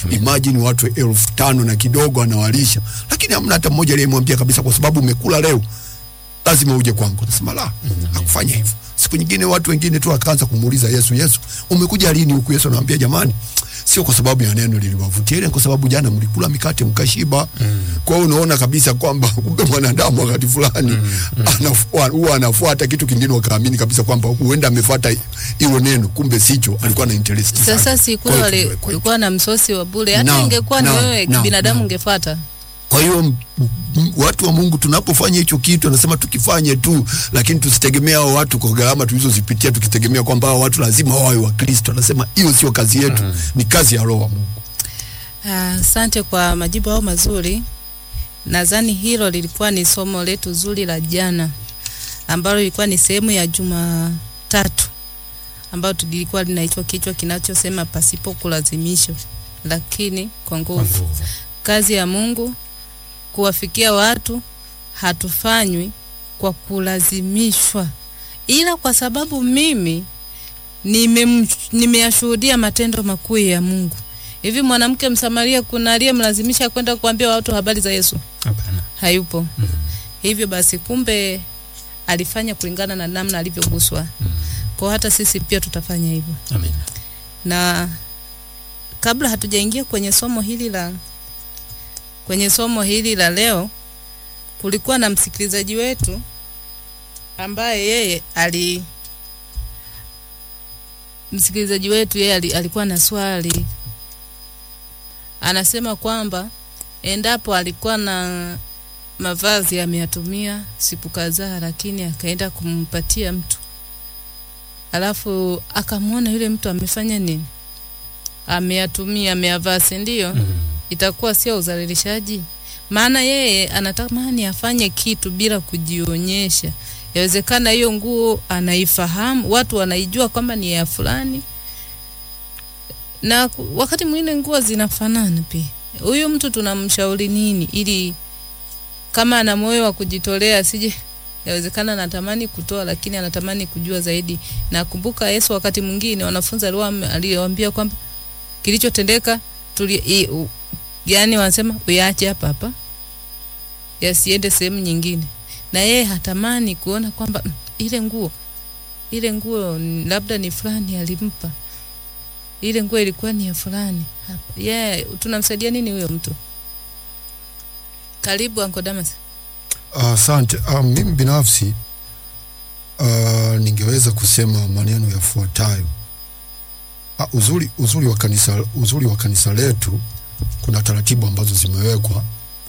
imagine watu elfu tano na kidogo anawalisha lakini hamna hata mmoja aliyemwambia kabisa kwa sababu umekula leo lazima uje kwangu nasema la hakufanya hivyo siku nyingine watu wengine tu akaanza kumuuliza yesu yesu umekuja lini huku yesu anawambia jamani sio kwa sababu ya neno liliwavutia ile kwa sababu jana mlikula mikate mkashiba mm. kwa hiyo unaona kabisa kwamba kumbe mwanadamu wakati fulani anafua- huwa anafuata kitu kingine wakaamini kabisa kwamba huenda amefuata hilo neno kumbe sicho alikuwa na interest Sasa sana. si Kwa kule hiyo wali- tuwe- kwa hiyo- kulikuwa na msosi wa bure, hata Naam, ingekuwa ni naam, wewe naam, binadamu naam. ungefuata. kwa hiyo m- m- watu wa Mungu tunapofanya hicho kitu, anasema tukifanye tu, lakini tusitegemea hao watu kwa gharama tulizozipitia, tukitegemea kwamba hao watu lazima wawe wa Kristo. Anasema hiyo sio kazi yetu, ni kazi ya Roho wa Mungu. Ah, Asante kwa majibu hao mazuri. Nadhani hilo lilikuwa ni somo letu zuri la jana ambalo lilikuwa ni sehemu ya Jumatatu ambayo tulikuwa linaitwa kichwa kinachosema pasipo kulazimisho, lakini kwa Kwa nguvu. nguvu. Kazi ya Mungu kuwafikia watu hatufanywi kwa kulazimishwa, ila kwa sababu mimi nimem- nimeyashuhudia matendo makuu ya Mungu. Hivi mwanamke Msamaria, kuna aliyemlazimisha kwenda kuambia watu habari za Yesu? Hapana. Hayupo. Mhm. Hivyo basi, kumbe alifanya kulingana na namna alivyoguswa. Kwa hata sisi pia tutafanya hivyo Amen. na kabla hatujaingia kwenye somo hili la kwenye somo hili la leo, kulikuwa na msikilizaji wetu ambaye yeye ali msikilizaji wetu yeye ali, alikuwa na swali, anasema kwamba endapo alikuwa na mavazi ameyatumia siku kadhaa, lakini akaenda kumpatia mtu alafu akamwona yule mtu amefanya nini, ameyatumia ameyavaa, si ndio? Mhm. Itakuwa sio udhalilishaji? Maana yeye anatamani afanye kitu bila kujionyesha. Yawezekana hiyo nguo anaifahamu, watu wanaijua kwamba ni ya fulani, na ku- wakati mwingine nguo zinafanana pia. Huyu mtu tunamshauri nini ili kama ana moyo wa kujitolea asije yawezekana anatamani kutoa lakini anatamani kujua zaidi. Na kumbuka Yesu wakati mwingine wanafunzi aliwa- aliwaambia kwamba kilichotendeka tuli i, u, yani wanasema uyaache hapa hapa yasiende sehemu nyingine, na yeye hatamani kuona kwamba "Mm, ile nguo ile nguo ni- labda ni fulani alimpa ile nguo ilikuwa ni ya fulani hapa. Yeah, tunamsaidia nini huyo mtu? Karibu Uncle Damas. Asante. Uh, mimi binafsi uh, ningeweza kusema maneno yafuatayo. Uh, uzuri, uzuri, wa kanisa, uzuri wa kanisa letu kuna taratibu ambazo zimewekwa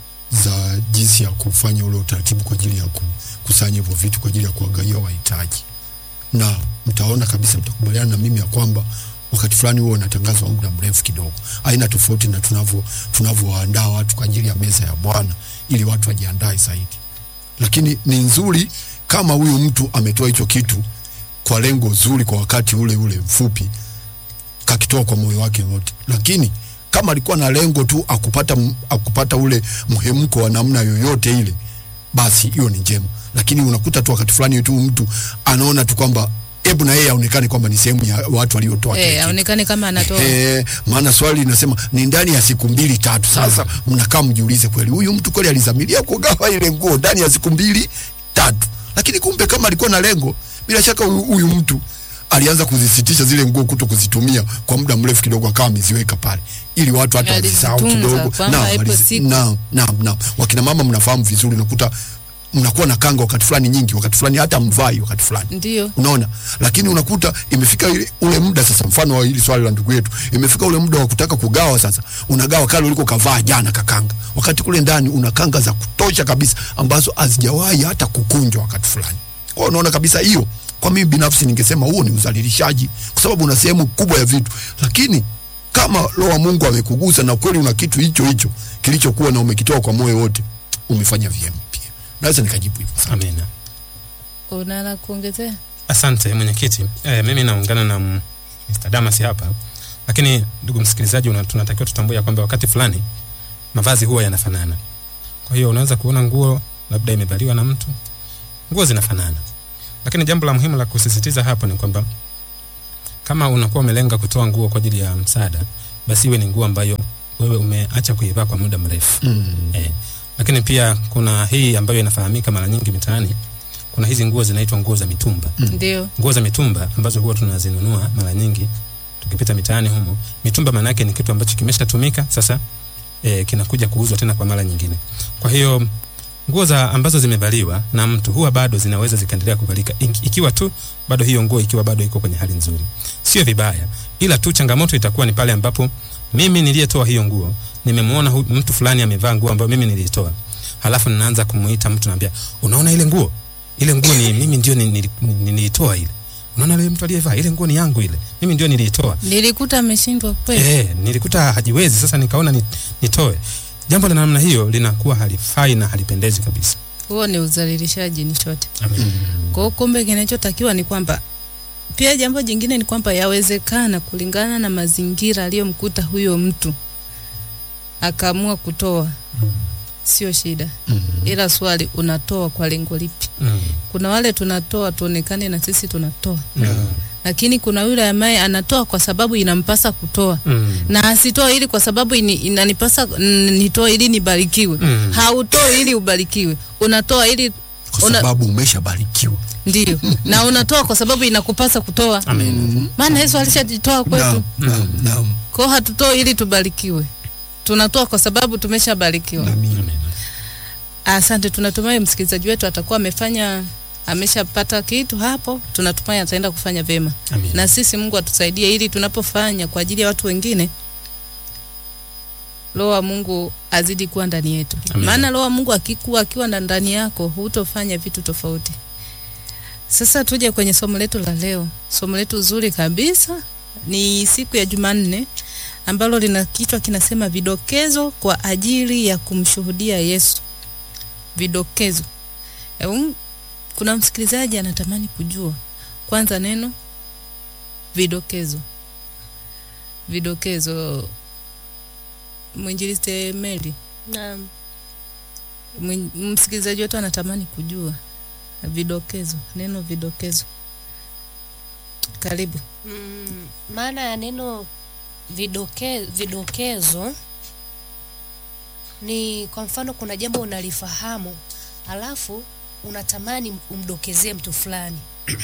za jinsi ya kufanya ule utaratibu kwa ajili ya kukusanya hivyo vitu kwa ajili ya kuwagawia wahitaji, na mtaona kabisa, mtakubaliana na mimi ya kwamba wakati fulani huo unatangazwa muda mrefu kidogo, aina tofauti na tunavyo tunavyowaandaa watu kwa ajili ya meza ya Bwana ili watu wajiandae zaidi lakini ni nzuri kama huyu mtu ametoa hicho kitu kwa lengo zuri kwa wakati ule ule mfupi, kakitoa kwa moyo wake wote. Lakini kama alikuwa na lengo tu akupata, m- akupata ule mhemko wa namna yoyote ile, basi hiyo ni njema. Lakini unakuta tu wakati fulani tu mtu anaona tu kwamba hebu na yeye aonekane kwamba ni sehemu ya watu waliotoa kile Eh, kitu. aonekane kama anatoa. Eh, maana swali linasema ni ndani ya siku mbili tatu. Sasa mnakaa mjiulize, kweli huyu mtu kweli alizamilia kugawa ile nguo ndani ya siku mbili tatu? Lakini kumbe kama alikuwa na lengo, bila shaka huyu, huyu mtu alianza kuzisitisha zile nguo kuto kuzitumia kwa muda mrefu kidogo, akawa ameziweka pale ili watu hata Alizitunza, wazisahau kidogo. kwamba Naam, ipo alizi- siku. naam, naam, naam. Wakina mama mnafahamu vizuri, unakuta mnakuwa na kanga wakati fulani nyingi, wakati fulani hata mvai wakati fulani Ndio. unaona lakini unakuta imefika ile- ule muda sasa mfano wa hili swali la ndugu yetu imefika ule muda wa kutaka kugawa sasa unagawa kale uliko kavaa jana kakanga wakati kule ndani una kanga za kutosha kabisa ambazo hazijawahi hata kukunjwa wakati fulani kwa hiyo unaona kabisa hiyo kwa mimi binafsi ningesema huo ni udhalilishaji kwa sababu una sehemu kubwa ya vitu lakini kama roho wa Mungu amekugusa na kweli una kitu hicho hicho kilichokuwa na umekitoa kwa moyo wote umefanya vyema pia naweza nikajibu hivyo sana Amina. Una la kuongezea? Asante mwenyekiti. E, mimi naungana na m- Mr. Damas hapa, lakini ndugu msikilizaji, una- tunatakiwa tutambue ya kwamba wakati fulani mavazi huwa yanafanana. Kwa hiyo unaweza kuona nguo labda imevaliwa na mtu, nguo zinafanana, lakini jambo la muhimu la kusisitiza hapo ni kwamba kama unakuwa umelenga kutoa nguo kwa ajili ya msaada, basi iwe ni nguo ambayo wewe umeacha kuivaa kwa muda mrefu Mm. eh. Lakini pia kuna hii ambayo inafahamika mara nyingi mitaani, kuna hizi nguo zinaitwa nguo za mitumba. ndio Nguo za mitumba ambazo huwa tunazinunua mara nyingi tukipita mitaani humo. Mitumba maana yake ni kitu ambacho kimeshatumika sasa, eh, kinakuja kuuzwa tena kwa mara nyingine. Kwa hiyo nguo za ambazo zimevaliwa na mtu huwa bado zinaweza zikaendelea kuvalika iki- ikiwa tu bado hiyo nguo ikiwa bado iko kwenye hali nzuri, sio vibaya, ila tu changamoto itakuwa ni pale ambapo mimi niliyetoa hiyo nguo nimemwona hu- mtu fulani amevaa nguo ambayo mimi niliitoa, halafu ninaanza kumuita mtu, naambia unaona ile nguo ile nguo ni mimi ndio ni- nili- ni- niliitoa ile. Unaona ile mtu aliyevaa ile nguo ni yangu ile, mimi ndio niliitoa. nilikuta ameshindwa kweli Eh, nilikuta hajiwezi, sasa nikaona ni, nitoe. Jambo la namna hiyo linakuwa halifai na halipendezi kabisa. huo ni udhalilishaji ni chote Amen. kwa hiyo kumbe kinachotakiwa ni kwamba pia jambo jingine ni kwamba yawezekana kulingana na mazingira aliyomkuta huyo mtu akaamua kutoa sio shida Mm. ila swali unatoa kwa lengo lipi Mm. kuna wale tunatoa tuonekane na sisi tunatoa Mm. lakini kuna yule ambaye anatoa kwa sababu inampasa kutoa Mm. na asitoe ili kwa sababu ini, inanipasa mm, nitoe ili nibarikiwe Mm. hautoi ili ubarikiwe unatoa ili Kwa Una- sababu umeshabarikiwa. ndio na unatoa kwa sababu inakupasa kutoa Amen. Mm. maana yesu alishajitoa kwetu Naam, naam, naam. kwao hatutoi ili tubarikiwe tunatoa kwa sababu tumeshabarikiwa Amin. Amen. asante tunatumai msikilizaji wetu atakuwa amefanya ameshapata kitu hapo tunatumai ataenda kufanya vyema Amen. na sisi mungu atusaidie ili tunapofanya kwa ajili ya watu wengine roho wa mungu azidi kuwa ndani yetu Amen. maana roho wa mungu akikuwa akiwa na ndani yako hutofanya vitu tofauti sasa tuje kwenye somo letu la leo somo letu zuri kabisa ni siku ya jumanne ambalo lina kichwa kinasema vidokezo kwa ajili ya kumshuhudia yesu vidokezo Eum, kuna msikilizaji anatamani kujua kwanza neno vidokezo vidokezo mwinjilisti Mary Naam. mwin- msikilizaji wetu anatamani kujua vidokezo neno vidokezo karibu Mm, maana ya neno vidoke, vidokezo ni kwa mfano kuna jambo unalifahamu alafu unatamani umdokezee mtu fulani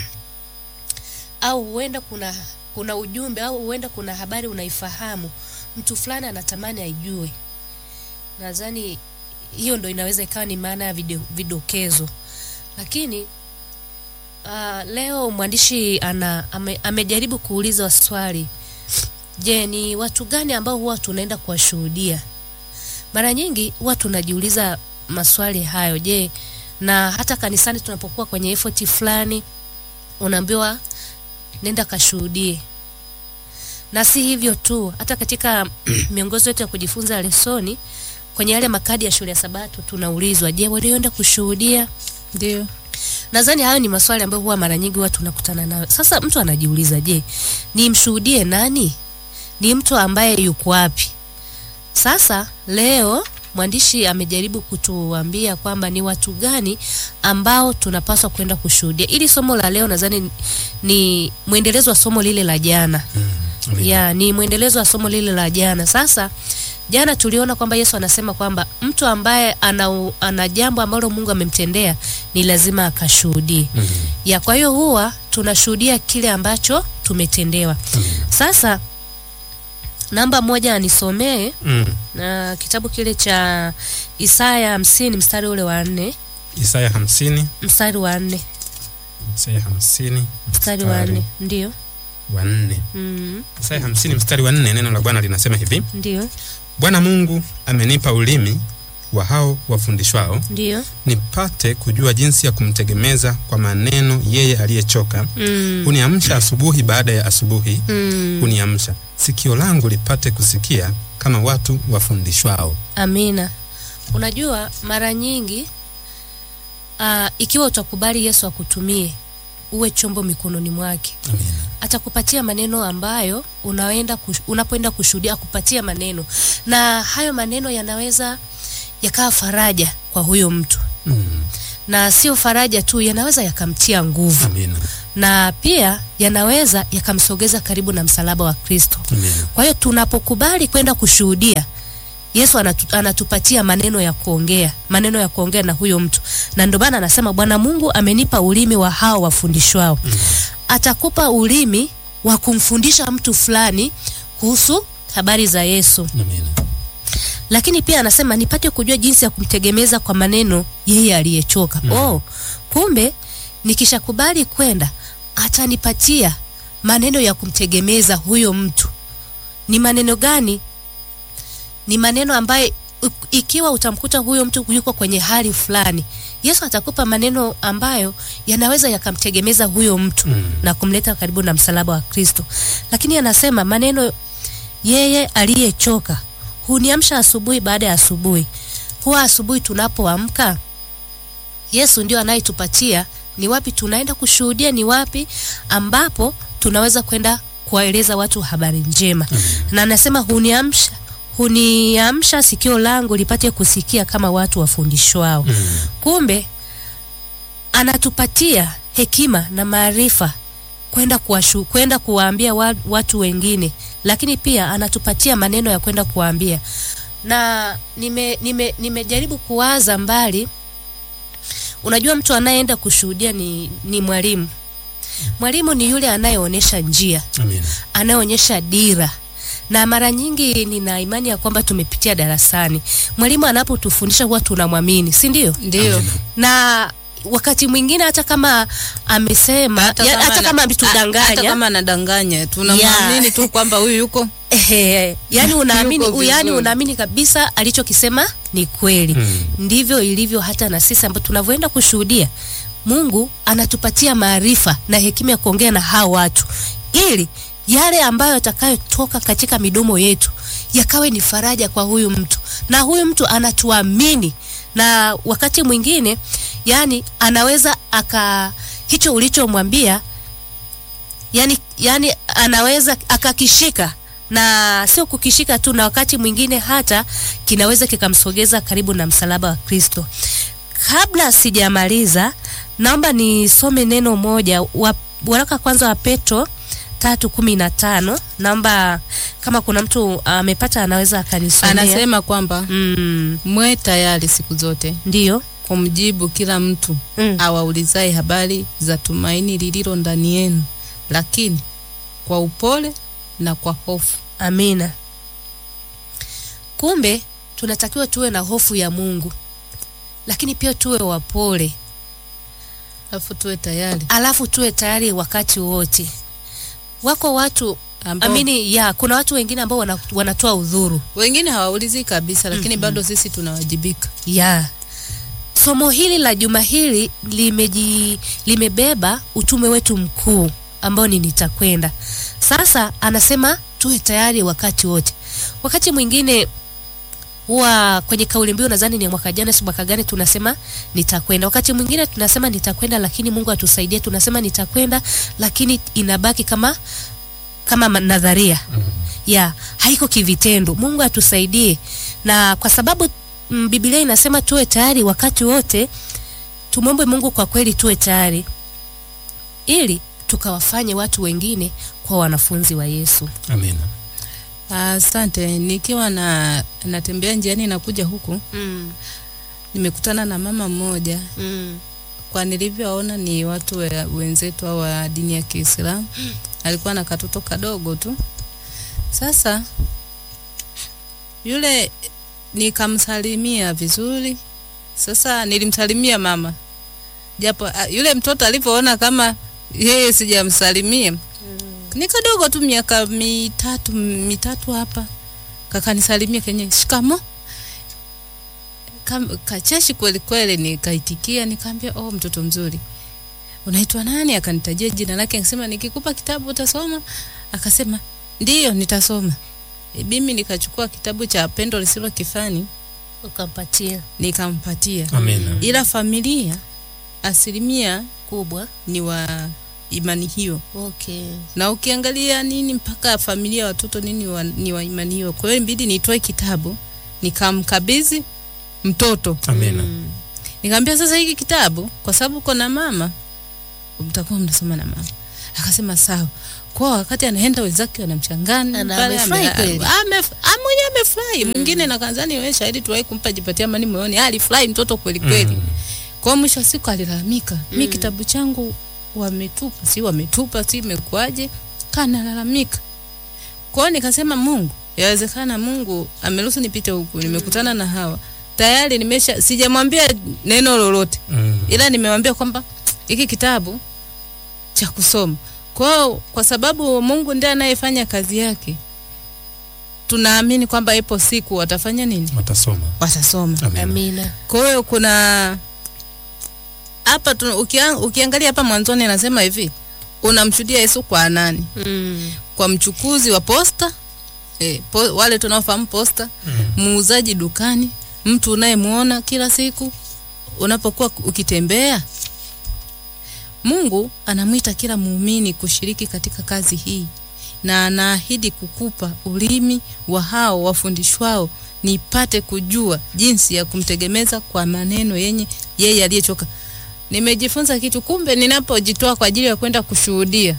au huenda kuna kuna ujumbe au huenda kuna habari unaifahamu mtu fulani anatamani aijue nadhani hiyo ndo inaweza ikawa ni maana ya video, vidokezo lakini Uh, leo mwandishi ana ame, amejaribu kuuliza swali. Je, ni watu gani ambao huwa tunaenda kuwashuhudia? Mara nyingi huwa tunajiuliza maswali hayo. Je, na hata kanisani tunapokuwa kwenye effort fulani unaambiwa nenda kashuhudie. Na si hivyo tu, hata katika miongozo yetu ya kujifunza lesoni kwenye yale makadi ya shule ya Sabato tunaulizwa, je, walioenda kushuhudia ndio Nadhani hayo ni maswali ambayo huwa mara nyingi watu tunakutana nayo. Sasa mtu anajiuliza, je, nimshuhudie nani? Ni mtu ambaye yuko wapi? Sasa leo mwandishi amejaribu kutuambia kwamba ni watu gani ambao tunapaswa kwenda kushuhudia. Ili somo la leo nadhani ni mwendelezo wa somo lile la jana. Amen. Ya, ni mwendelezo wa somo lile la jana. Sasa jana tuliona kwamba Yesu anasema kwamba mtu ambaye ana, ana jambo ambalo Mungu amemtendea ni lazima akashuhudie. Mm. Ya, kwa hiyo huwa tunashuhudia kile ambacho tumetendewa. Sasa namba moja anisomee Mm. na kitabu kile cha Isaya hamsini mstari ule wa nne Isaya hamsini mstari wa nne Isaya hamsini mstari wa nne ndio wa nne mm, Isaya hamsini mstari wa nne neno la Bwana linasema hivi: ndio Bwana Mungu amenipa ulimi wa hao wafundishwao, ndio nipate kujua jinsi ya kumtegemeza kwa maneno yeye aliyechoka. mm, Uniamsha asubuhi baada ya asubuhi, mm. uniamsha sikio langu lipate kusikia kama watu wafundishwao. Amina. Unajua, mara nyingi uh, ikiwa utakubali Yesu akutumie uwe chombo mikononi mwake, Amina. atakupatia maneno ambayo unaenda kush, unapoenda kushuhudia akupatia maneno, na hayo maneno yanaweza yakawa faraja kwa huyo mtu, Mm. na sio faraja tu, yanaweza yakamtia nguvu, Amina. na pia yanaweza yakamsogeza karibu na msalaba wa Kristo. Amina. Kwa hiyo tunapokubali kwenda kushuhudia Yesu anatu, anatupatia maneno ya kuongea, maneno ya kuongea na huyo mtu, na ndio maana anasema Bwana Mungu amenipa ulimi wa hao wafundishwao. Atakupa ulimi wa kumfundisha mtu fulani kuhusu habari za Yesu, Amina. lakini pia anasema nipate kujua jinsi ya kumtegemeza kwa maneno yeye aliyechoka. Oh, kumbe nikishakubali kwenda atanipatia maneno ya kumtegemeza huyo mtu. Ni maneno gani? Ni maneno ambayo u- ikiwa utamkuta huyo mtu yuko kwenye hali fulani, Yesu atakupa maneno ambayo yanaweza yakamtegemeza huyo mtu Mm. na kumleta karibu na msalaba wa Kristo. Lakini anasema maneno yeye aliyechoka huniamsha asubuhi baada ya asubuhi. Huwa asubuhi tunapoamka, Yesu ndio anayetupatia ni wapi tunaenda kushuhudia, ni wapi ambapo tunaweza kwenda kuwaeleza watu habari njema. Na anasema huniamsha huniamsha sikio langu lipate kusikia kama watu wafundishwao. Mm. Kumbe anatupatia hekima na maarifa kwenda kuwashu, kwenda kuwaambia wa, watu wengine, lakini pia anatupatia maneno ya kwenda kuwaambia. Na nime, nime, nimejaribu kuwaza mbali. Unajua, mtu anayeenda kushuhudia ni, ni mwalimu. Mwalimu ni yule anayeonyesha njia Amina. anayeonyesha dira na mara nyingi nina imani ya kwamba tumepitia darasani, mwalimu anapotufundisha huwa tunamwamini, si ndio? Ndio. Na wakati mwingine hata kama amesema hata, ya, hata ana- kama hata ametudanganya kama anadanganya tunamwamini tu kwamba huyu yuko ehe, yani unaamini Yuko yani vizuri. unaamini kabisa alichokisema ni kweli. Mm. Ndivyo ilivyo hata na sisi ambao tunavyoenda kushuhudia, Mungu anatupatia maarifa na hekima ya kuongea na hao watu, ili yale ambayo yatakayotoka katika midomo yetu yakawe ni faraja kwa huyu mtu, na huyu mtu anatuamini, na wakati mwingine yani anaweza aka hicho ulichomwambia yani, yani anaweza akakishika na sio kukishika tu, na wakati mwingine hata kinaweza kikamsogeza karibu na msalaba wa Kristo. Kabla sijamaliza, naomba nisome neno moja wa, waraka kwanza wa Petro tatu kumi na tano. Naomba kama kuna mtu amepata anaweza akanisomea. anasema kwamba mm, mwe tayari siku zote ndio kumjibu kila mtu mm. awaulizaye habari za tumaini lililo ndani yenu, lakini kwa upole na kwa hofu. Amina. Kumbe tunatakiwa tuwe na hofu ya Mungu, lakini pia tuwe wapole, Alafu tuwe tayari alafu tuwe tayari wakati wote. Wako watu ambao amini ya kuna watu wengine ambao wana, wanatoa udhuru wengine hawaulizi kabisa, lakini bado sisi tunawajibika. ya somo hili la juma hili limeji, limebeba utume wetu mkuu ambao ni nitakwenda. Sasa anasema tuwe tayari wakati wote. Wakati mwingine huwa kwenye kauli mbiu, nadhani ni mwaka jana, si mwaka gani, tunasema nitakwenda. Wakati mwingine tunasema nitakwenda, lakini Mungu atusaidie, tunasema nitakwenda, lakini inabaki kama kama ma- nadharia ya haiko kivitendo. Mungu atusaidie, na kwa sababu mm, Biblia inasema tuwe tayari wakati wote, tumwombe Mungu kwa kweli tuwe tayari, ili tukawafanye watu wengine kwa wanafunzi wa Yesu. Amina. Asante. Nikiwa na natembea njiani nakuja huku, mm, nimekutana na mama mmoja mm, kwa nilivyoona ni watu we, wenzetu au wa dini ya Kiislamu. Alikuwa na katoto kadogo tu. Sasa yule nikamsalimia vizuri. Sasa nilimsalimia mama, japo ah, yule mtoto alivyoona kama yeye sijamsalimia, ni kadogo tu, miaka mitatu mitatu hapa, kakanisalimia kenye shikamo Kam- kacheshi kweli kweli, nikaitikia nikaambia, oh, mtoto mzuri, unaitwa nani? Akanitajia jina lake, akasema nikikupa kitabu utasoma? Akasema ndiyo, nitasoma. E, mimi nikachukua kitabu cha Pendo Lisilo Kifani ukampatia nikampatia, Amina. ila familia asilimia kubwa. ni wa imani hiyo, Okay. na ukiangalia nini mpaka familia ya watoto nini wa, ni wa imani hiyo. Kwa hiyo ibidi nitoe kitabu nikamkabidhi mtoto Amina. Mm. Nikamwambia sasa hiki kitabu kwa sababu uko na mama mtakuwa mnasoma na mama. Akasema sawa. Kwa wakati anaenda wenzake wanamchanganya Na pale amefurahi ame- kweli? ame- amwi mwenyewe amefurahi mwingine na kanzani wewe shahidi tuwahi kumpa jipatia amani moyoni Ah, alifurahi mtoto kweli kweli Mm. kwa hiyo mwisho wa siku alilalamika mi kitabu changu wametupa si wametupa si imekuaje kanalalamika kwa hiyo nikasema mungu yawezekana mungu ameruhusu nipite huku nimekutana na hawa tayari nimesha sijamwambia neno lolote Mm. ila nimewambia kwamba hiki kitabu cha kusoma kwao kwa sababu mungu ndiye anayefanya kazi yake tunaamini kwamba ipo siku watafanya nini watasoma watasoma Amen. amina kwa hiyo kuna hapa tu- ukia, ukiangalia hapa mwanzoni anasema hivi unamshuhudia yesu kwa nani mm. kwa mchukuzi wa posta e, po, wale tunaofahamu posta muuzaji dukani mtu unayemwona kila siku unapokuwa ukitembea mungu anamwita kila muumini kushiriki katika kazi hii na anaahidi kukupa ulimi wa hao wafundishwao nipate kujua jinsi ya kumtegemeza kwa maneno yenye yeye aliyechoka nimejifunza kitu kumbe ninapojitoa kwa ajili ya kwenda kushuhudia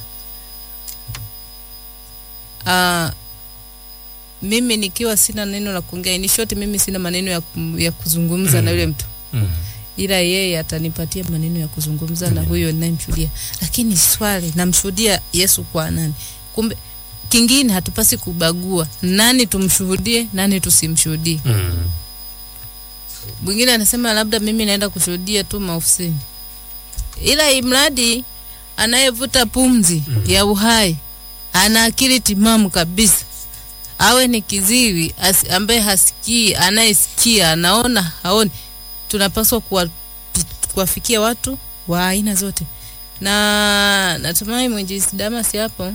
Ah, mimi nikiwa sina neno la kuongea in short mimi sina maneno ya, kum- ya kuzungumza na yule mtu Mm. ila yeye atanipatia maneno ya kuzungumza na huyo ninayemshuhudia lakini swali namshuhudia yesu kwa nani kumbe kingine hatupasi kubagua nani tumshuhudie nani tusimshuhudie Mm. mwingine anasema labda mimi naenda kushuhudia tu maofisini ila imradi anayevuta pumzi ya uhai ana akili timamu kabisa awe ni kiziwi as, ambaye hasikii anayesikia anaona haoni tunapaswa kuwa- kuwafikia watu wa aina zote na natumai mwinjisi damas hapo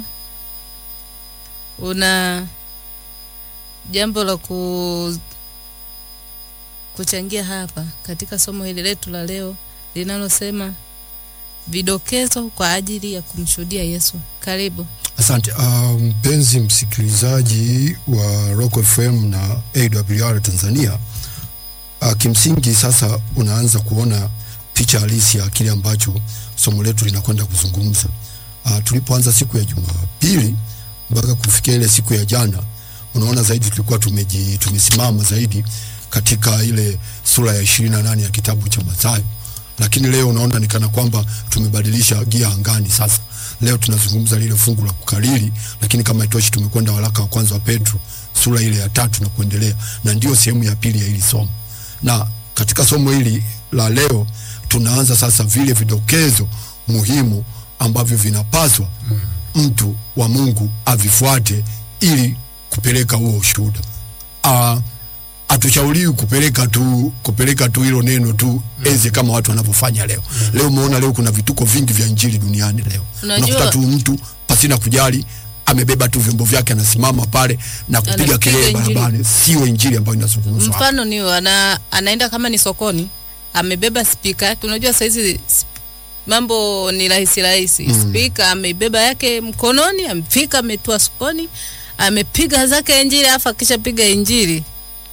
una jambo la ku kuchangia hapa katika somo hili letu la leo linalosema vidokezo kwa ajili ya kumshuhudia Yesu. Karibu. Asante Ah, mpenzi msikilizaji wa Rock FM na AWR Tanzania. Uh, kimsingi sasa unaanza kuona picha halisi ya kile ambacho somo letu linakwenda kuzungumza. Uh, tulipoanza siku ya Jumapili mpaka kufikia ile siku ya jana, unaona zaidi tulikuwa tumeji, tumesimama zaidi katika ile sura ya ishirini na nane ya kitabu cha Mathayo, lakini leo unaona ni kana kwamba tumebadilisha gia angani sasa. Leo tunazungumza lile fungu la kukariri, lakini kama itoshi, tumekwenda waraka wa kwanza wa Petro sura ile ya tatu na kuendelea, na ndio sehemu ya pili ya hili somo na katika somo hili la leo tunaanza sasa vile vidokezo muhimu ambavyo vinapaswa mtu wa Mungu avifuate ili kupeleka huo ushuhuda. Ah, hatushauriwi kupeleka tu kupeleka tu hilo neno tu eze kama watu wanavyofanya leo. Leo umeona leo kuna vituko vingi vya injili duniani leo. Unajua- Unakuta tu mtu pasina kujali amebeba tu vyombo vyake anasimama pale na kupiga Anapiga kelele injili. barabarani, sio injili ambayo inazungumzwa hapa. Mfano ni ana, anaenda kama ni sokoni, amebeba spika yake. Unajua saizi sp- mambo ni rahisi rahisi. Mm. Spika ameibeba yake mkononi, amefika ametua sokoni, amepiga zake injili, afu akishapiga injili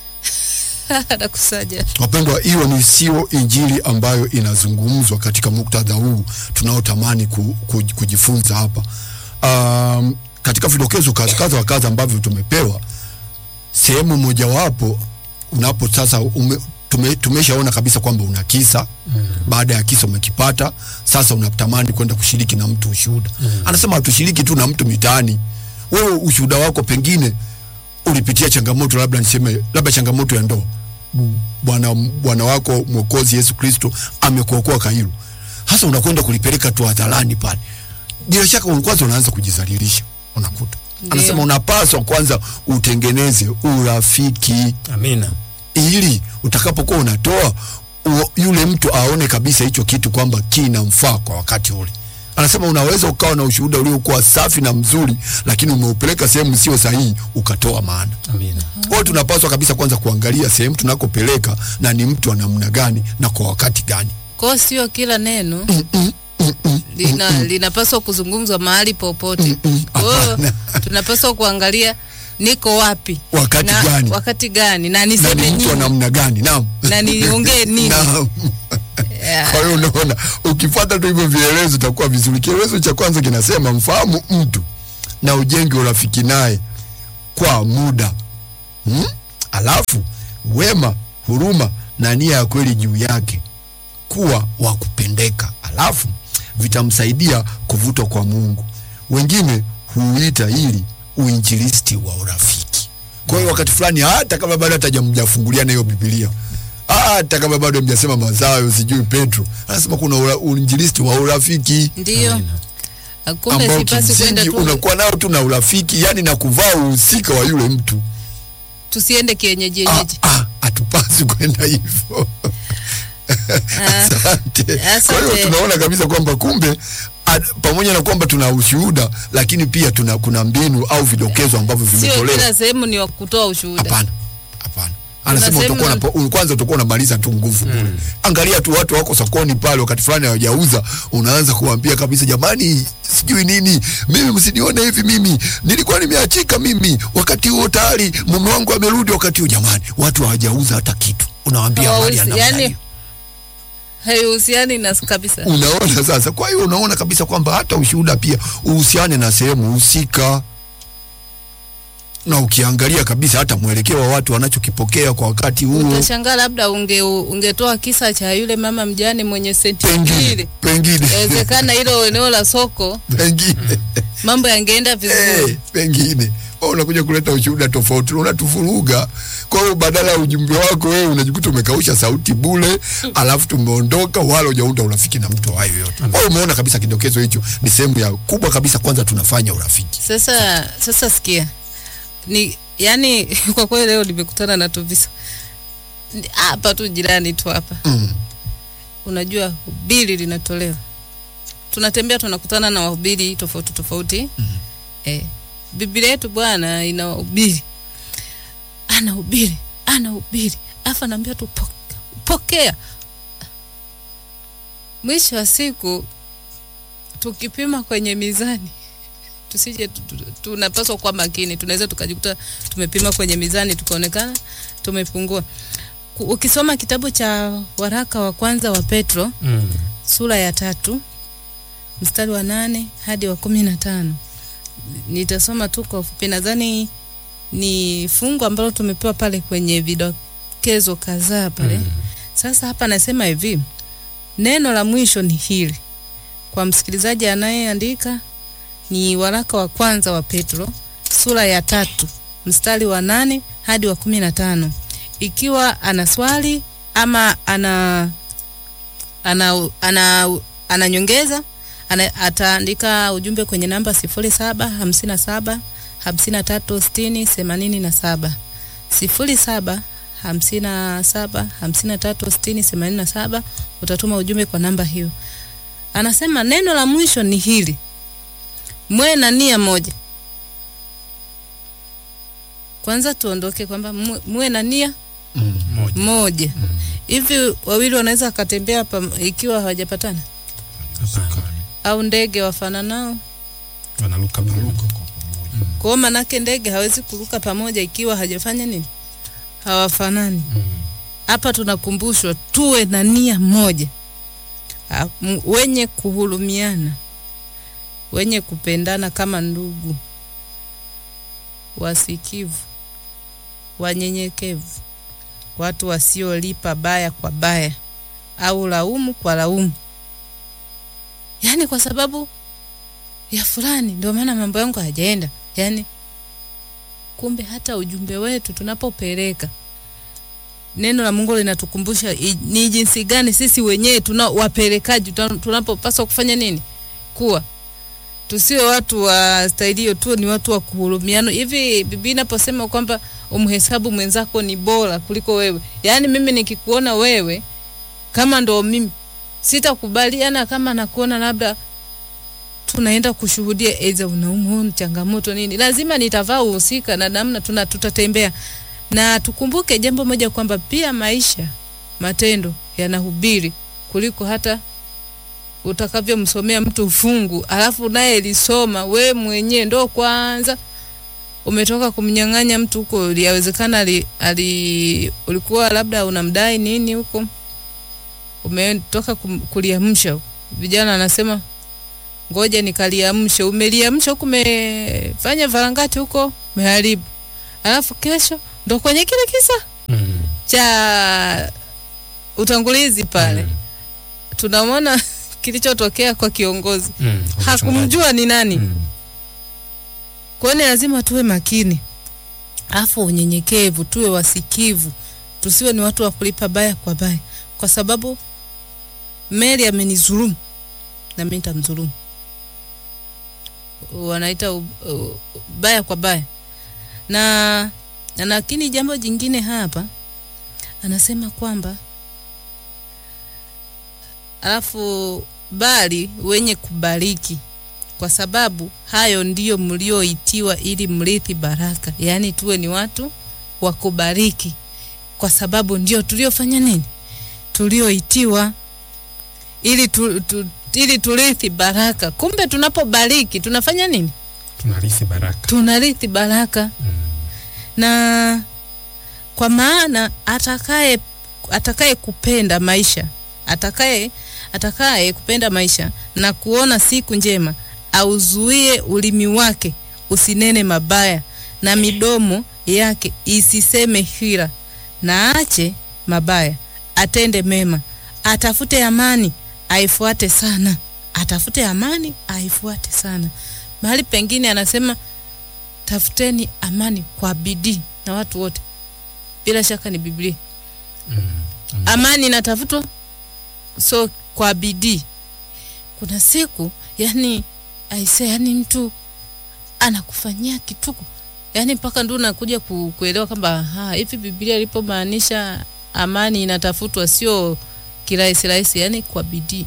anakusaja Wapendwa, hiyo ni sio injili ambayo inazungumzwa katika muktadha huu tunaotamani ku, ku, kujifunza hapa. Um, katika vidokezo kadha kadha wa kadha ambavyo tumepewa, sehemu mojawapo unapo sasa ume, tume, tumeshaona kabisa kwamba una kisa mm. Baada ya kisa umekipata, sasa unatamani kwenda kushiriki na mtu ushuhuda mm. Anasema hatushiriki tu na mtu mitaani. Wewe ushuhuda wako pengine ulipitia changamoto, labda niseme, labda changamoto ya ndoa bwana bwana wako mwokozi Yesu Kristo amekuokoa Kairo, hasa unakwenda kulipeleka tu hadharani pale, bila shaka kwanza unaanza kujizalilisha. Unakuta Ndio. anasema unapaswa kwanza utengeneze urafiki Amina. ili utakapokuwa unatoa u, yule mtu aone kabisa hicho kitu kwamba kinamfaa kwa wakati ule. Anasema unaweza ukawa na ushuhuda uliokuwa safi na mzuri, lakini umeupeleka sehemu sio sahihi, ukatoa maana. Amina. Kwa hiyo tunapaswa kabisa kwanza kuangalia sehemu tunakopeleka na ni mtu wa namna gani na kwa wakati gani. Kwa hiyo sio kila neno lina, linapaswa kuzungumzwa mahali popote. Kwa hiyo tunapaswa kuangalia niko wapi Wakati na, gani? wakati gani na na niseme ni mtu wa nini namna gani? Naam. na niongee nini. Naam. Yeah. Kwa hiyo unaona, ukifuata tu hivyo vielelezo itakuwa vizuri. Kielezo cha kwanza kinasema mfahamu mtu na ujenge urafiki naye kwa muda hmm? alafu wema huruma na nia ya kweli juu yake kuwa wa kupendeka alafu vitamsaidia kuvutwa kwa mungu wengine huuita ili uinjilisti wa urafiki kwa hiyo wakati fulani hata kama bado hatajamjafunguliana hiyo bibilia hata kama bado mjasema mazayo sijui petro anasema kuna ura, uinjilisti wa urafiki Ndiyo. Amina. Kumbe ambao sipasi kwenda kimsingi tu unakuwa nao tu na urafiki yani na kuvaa uhusika wa yule mtu tusiende kienyeji Ah, yenyeji. ah, hatupasi kwenda hivyo Ah, asante kwa hiyo asante. tunaona kabisa kwamba kumbe a, pamoja na kwamba tuna ushuhuda lakini pia tuna kuna mbinu au vidokezo ambavyo Sio vimetolewa kila sehemu ni wa kutoa ushuhuda. hapana hapana anasema sehemu utakuwa na- unapo- kwanza utakuwa unamaliza tu nguvu bure angalia tu watu wako sokoni pale wakati fulani hawajauza unaanza kuwaambia kabisa jamani sijui nini mimi msinione hivi mimi nilikuwa nimeachika mimi wakati huo tayari mume wangu amerudi wakati huo jamani watu hawajauza hata kitu unawaambia habari ya Hawahusi- namna yani hiyo haihusiani na kabisa. unaona sasa kwa hiyo unaona kabisa kwamba hata ushuhuda pia uhusiane na sehemu husika na ukiangalia kabisa hata mwelekeo wa watu wanachokipokea kwa wakati huo Utashangaa labda unge ungetoa kisa cha yule mama mjane mwenye senti pengine mbili. pengine Inawezekana hilo eneo la soko pengine mambo yangeenda vizuri. eh, pengine Wewe unakuja kuleta ushuhuda tofauti unatufuruga kwa hiyo badala ya ujumbe wako wewe unajikuta umekausha sauti bule alafu tumeondoka wala hujaunda urafiki na mtu awayo yote kwa hiyo umeona kabisa kidokezo hicho ni sehemu ya kubwa kabisa kwanza tunafanya urafiki Sasa sasa sikia. Ni yani kwa kweli leo nimekutana na Tovisa. Ni- Hapa tu jirani tu hapa. mm. Unajua hubiri linatolewa. Tunatembea tunakutana na wahubiri tofauti tofauti. Mhm. Eh. Biblia yetu bwana ina hubiri. Ana hubiri, ana hubiri. Afa naambia tu "Poke- pokea. Mwisho wa siku tukipima kwenye mizani tusije tu- tu- tunapaswa kuwa makini tunaweza tukajikuta tumepima kwenye mizani tukaonekana tumepungua Ku- ukisoma kitabu cha waraka wa kwanza wa petro Mm. sura ya tatu mstari wa nane hadi wa kumi na tano nitasoma tu kwa ufupi nadhani ni fungu ambalo tumepewa pale kwenye vidokezo kadhaa pale Mm. sasa hapa nasema hivi, neno la mwisho ni hili kwa msikilizaji anayeandika, ni waraka wa kwanza wa Petro sura ya tatu mstari wa nane hadi wa kumi na tano. Ikiwa ana swali ama ana ana ana, ana nyongeza ana, ataandika ujumbe kwenye namba sifuri saba hamsini na saba hamsini na tatu sitini themanini na saba sifuri saba hamsini na saba hamsini na tatu sitini themanini na saba utatuma ujumbe kwa namba hiyo anasema neno la mwisho ni hili mwe na nia moja kwanza tuondoke kwamba mwe- mwe na nia Mm. Moja. moja hivi wawili wanaweza wakatembea pam- ikiwa hawajapatana Hapana. au ndege wafananao Wanaruka pamoja. kwa hiyo manake ndege hawezi kuruka pamoja ikiwa hajafanya nini hawafanani Mm. hapa tunakumbushwa tuwe na nia moja Ha- m- wenye kuhurumiana wenye kupendana kama ndugu wasikivu wanyenyekevu watu wasiolipa baya kwa baya au laumu kwa laumu yaani kwa sababu ya fulani ndio maana mambo yangu hayajaenda yaani kumbe hata ujumbe wetu tunapopeleka neno la Mungu linatukumbusha i- ni jinsi gani sisi wenyewe tuna wapelekaji tuna- tunapopaswa kufanya nini kuwa tusiwe watu wa staili hiyo tu ni watu wa kuhurumiana hivi bibi inaposema kwamba umhesabu mwenzako ni bora kuliko wewe yaani mimi nikikuona wewe kama ndo mimi sitakubaliana kama nakuona labda tunaenda kushuhudia eza unaumwa changamoto nini lazima nitavaa uhusika na namna tuna tutatembea na tukumbuke jambo moja kwamba pia maisha matendo yanahubiri kuliko hata utakavyomsomea mtu fungu alafu naye lisoma we mwenyewe ndo kwanza umetoka kumnyang'anya mtu huko yawezekana ali, ali, ulikuwa labda unamdai nini huko umetoka kum- kuliamsha huko. vijana anasema ngoja nikaliamshe umeliamsha huku umefanya varangati huko umeharibu alafu kesho ndo kwenye kile kisa Mm. cha utangulizi pale Mm. tunamwona kilichotokea kwa kiongozi Mm. hakumjua ni nani Mm. kwa hiyo ni lazima tuwe makini afu unyenyekevu tuwe wasikivu tusiwe ni watu wa kulipa baya kwa baya kwa sababu meli amenizulumu na mi nitamdhulumu wanaita u, u, baya kwa baya na na lakini jambo jingine hapa anasema kwamba alafu bali wenye kubariki kwa sababu hayo ndiyo mlioitiwa ili mrithi baraka yaani tuwe ni watu wa kubariki kwa sababu ndio tuliofanya nini tulioitiwa ili tu, tu, ili turithi baraka kumbe tunapobariki tunafanya nini tunarithi baraka tunarithi baraka na kwa maana atakaye atakaye kupenda maisha atakaye atakaye kupenda maisha na kuona siku njema auzuie ulimi wake usinene mabaya na midomo yake isiseme hila na ache mabaya atende mema atafute amani aifuate sana atafute amani aifuate sana mahali pengine anasema tafuteni amani kwa bidii na watu wote bila shaka ni biblia amani inatafutwa so kwa bidii kuna siku yani aise yani mtu anakufanyia kituko yani mpaka ndio unakuja ku, kuelewa kwamba ha, hivi biblia ilipomaanisha amani inatafutwa sio kirahisi rahisi yani kwa bidii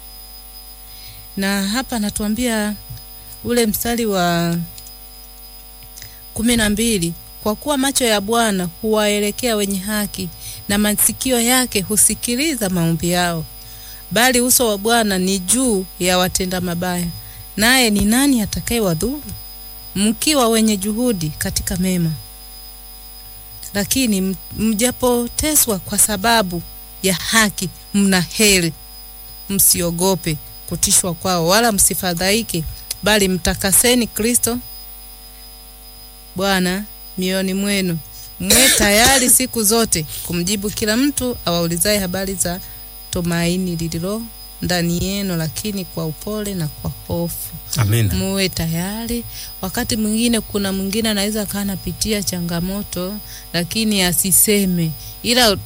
na hapa anatuambia ule mstari wa kumi na mbili kwa kuwa macho ya bwana huwaelekea wenye haki na masikio yake husikiliza maombi yao bali uso wa bwana ni juu ya watenda mabaya naye ni nani atakaye wadhuru mkiwa wenye juhudi katika mema lakini m- mjapoteswa kwa sababu ya haki mna heri msiogope kutishwa kwao wala msifadhaike bali mtakaseni kristo bwana mioyoni mwenu mwe tayari siku zote kumjibu kila mtu awaulizaye habari za tumaini lililo ndani yenu lakini kwa upole na kwa hofu amina muwe tayari wakati mwingine kuna mwingine anaweza akawa anapitia changamoto lakini asiseme ila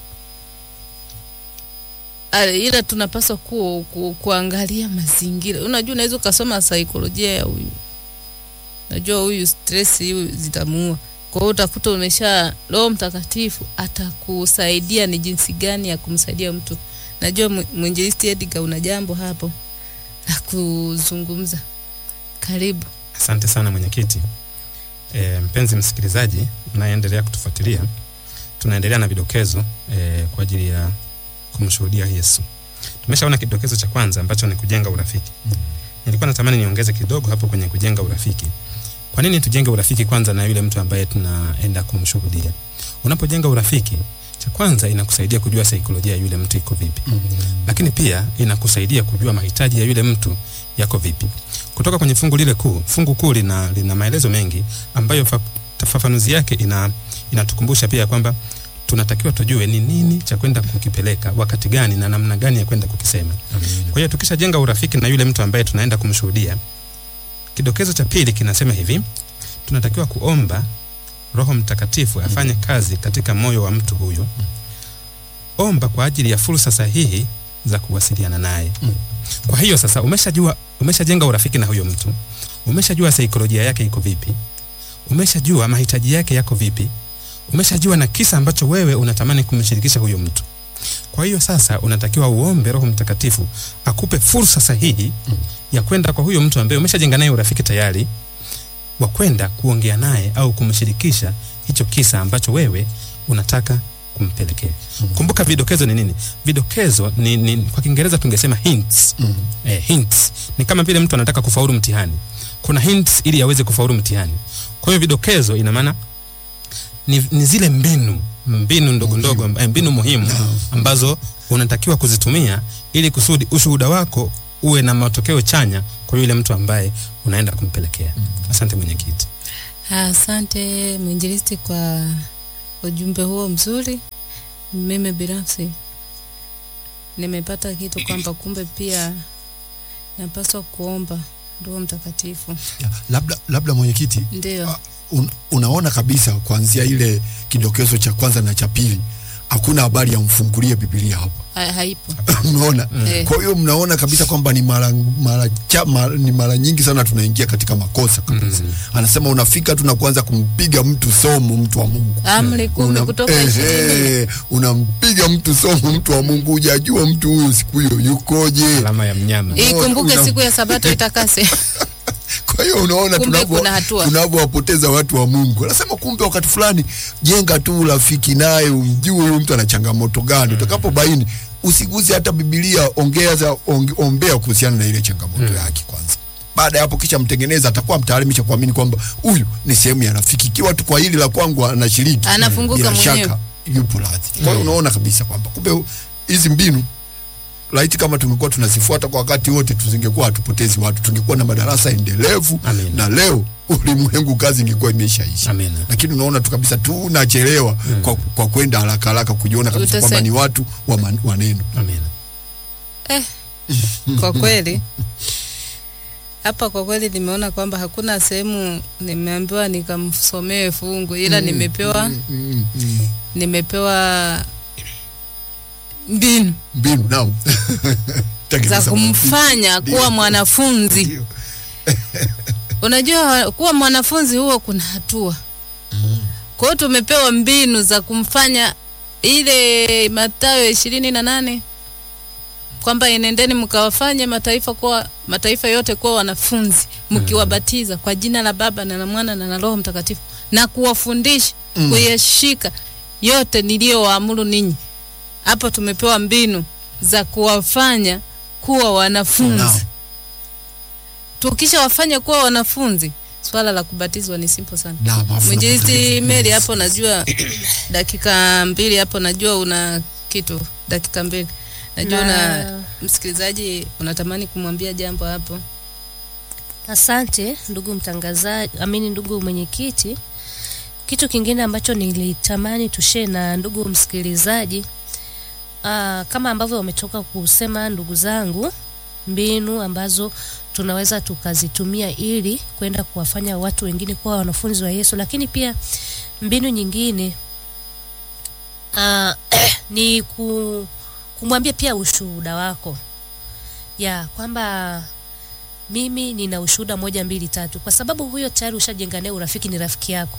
a- ila tunapaswa ku, ku, kuangalia mazingira unajua unaweza ukasoma saikolojia ya huyu najua huyu stress huyu zitamuua kwa hiyo utakuta umesha roho mtakatifu atakusaidia ni jinsi gani ya kumsaidia mtu najua mw- mwinjilisti edgar una jambo hapo la kuzungumza karibu asante sana mwenyekiti e, mpenzi msikilizaji mnayeendelea kutufuatilia tunaendelea na vidokezo e, kwa ajili ya kumshuhudia yesu tumeshaona kidokezo cha kwanza ambacho ni kujenga urafiki nilikuwa natamani niongeze kidogo hapo kwenye kujenga urafiki kwa nini tujenge urafiki kwanza na yule mtu ambaye tunaenda kumshuhudia unapojenga urafiki cha kwanza inakusaidia kujua saikolojia ya yule mtu iko vipi lakini pia inakusaidia kujua mahitaji ya yule mtu yako vipi kutoka kwenye fungu lile kuu fungu kuu lina, lina maelezo mengi ambayo fa, fafanuzi yake ina inatukumbusha pia kwamba tunatakiwa tujue ni nini cha kwenda kukipeleka wakati gani na namna gani ya kwenda kukisema kwa hiyo tukishajenga urafiki na yule mtu ambaye tunaenda kumshuhudia kidokezo cha pili kinasema hivi tunatakiwa kuomba roho mtakatifu afanye kazi katika moyo wa mtu huyu omba kwa ajili ya fursa sahihi za kuwasiliana naye Mm. kwa hiyo sasa umeshajua umeshajenga urafiki na huyo mtu umeshajua saikolojia yake iko vipi umeshajua mahitaji yake yako vipi umeshajua na kisa ambacho wewe unatamani kumshirikisha huyo mtu kwa hiyo sasa unatakiwa uombe roho mtakatifu akupe fursa sahihi Mm. ya kwenda kwa huyo mtu ambaye umeshajenga naye urafiki tayari wa kwenda kuongea naye au kumshirikisha hicho kisa ambacho wewe unataka kumpelekea Mm. kumbuka vidokezo ni nini vidokezo ni, ni kwa kiingereza tungesema hints Mm. eh, hints ni kama vile mtu anataka kufaulu mtihani kuna hints ili aweze kufaulu mtihani kwa hiyo vidokezo ina maana ni, ni zile mbinu mbinu ndogo ndogo eh, mbinu muhimu Naam. ambazo unatakiwa kuzitumia ili kusudi ushuhuda wako uwe na matokeo chanya kwa yule mtu ambaye unaenda kumpelekea asante mwenyekiti asante mwinjilisti kwa ujumbe huo mzuri. Mimi binafsi nimepata kitu kwamba kumbe pia napaswa kuomba Roho Mtakatifu. Ya, labda labda mwenyekiti Ndio. Ah, un, unaona kabisa kuanzia ile kidokezo cha kwanza na cha pili hakuna habari ya mfungulie Biblia hapa Ha, haipo. unaona Eh. kwa hiyo mnaona kabisa kwamba ni mara mara, cha, mara ni mara nyingi sana tunaingia katika makosa kabisa anasema unafika tu na kuanza kumpiga mtu somo mtu wa Mungu Amri kumi Una- kutoka ishirini. ehe, unampiga mtu somo mtu wa Mungu hujajua mtu huyu siku hiyo yukoje alama ya mnyama Ikumbuke una- siku ya Sabato itakase. Kwa hiyo unaona Kumbe tunavyo kuna hatua. tunavyowapoteza watu wa Mungu. Anasema kumbe wakati fulani jenga tu urafiki naye, umjue huyu mtu ana changamoto gani. Utakapobaini usiguze hata Biblia, ongea za onge, ombea kuhusiana na ile changamoto yake kwanza. Baada ya hapo kisha mtengeneza, atakuwa mtaalimisha kuamini kwamba huyu ni sehemu ya rafiki. Ikiwa tu kwa hili la kwangu anashiriki, Anafunguka bila mwenyewe. shaka yupo radhi. Kwa hiyo unaona kabisa kwamba kumbe hizi mbinu laiti kama tungekuwa tunazifuata kwa wakati wote, tusingekuwa hatupotezi watu, tungekuwa na madarasa endelevu Amina. na leo ulimwengu kazi ingekuwa imeshaisha. Amina. Lakini unaona tu kabisa tunachelewa kwa, kwa kwenda haraka haraka kujiona kabisa Utase- kwamba ni watu wa, man, wa neno. Amina. Eh, kwa kweli hapa kwa kweli nimeona kwamba hakuna sehemu nimeambiwa nikamsomee fungu ila nimepewa Mm, mm, mm. nimepewa mbinu mbinu naam za Tengeneza kumfanya Ndio. kuwa mwanafunzi. Ndio. Unajua kuwa mwanafunzi huo kuna hatua. Kwa hiyo tumepewa mbinu za kumfanya ile Mathayo ishirini na nane kwamba enendeni mkawafanye mataifa kuwa mataifa yote kuwa wanafunzi mkiwabatiza kwa jina la Baba na la Mwana na la Roho Mtakatifu na kuwafundisha Mm. kuyashika yote niliyowaamuru ninyi. Hapo tumepewa mbinu za kuwafanya kuwa wanafunzi. Naam. Tukisha wafanya kuwa wanafunzi, swala la kubatizwa ni simple sana. Naam, afu Mwinjilisti napata- Mary hapo najua dakika mbili hapo najua una kitu dakika mbili najua Na- na msikilizaji unatamani kumwambia jambo hapo Asante ndugu mtangazaji, amini ndugu mwenyekiti. Kitu kingine ambacho nilitamani tushare na ndugu msikilizaji, aa, kama ambavyo wametoka kusema ndugu zangu, mbinu ambazo tunaweza tukazitumia ili kwenda kuwafanya watu wengine kuwa wanafunzi wa Yesu, lakini pia mbinu nyingine aa, ni ku, kumwambia pia ushuhuda wako ya kwamba mimi nina ushuhuda moja mbili tatu, kwa sababu huyo tayari ushajenga naye urafiki, ni rafiki yako.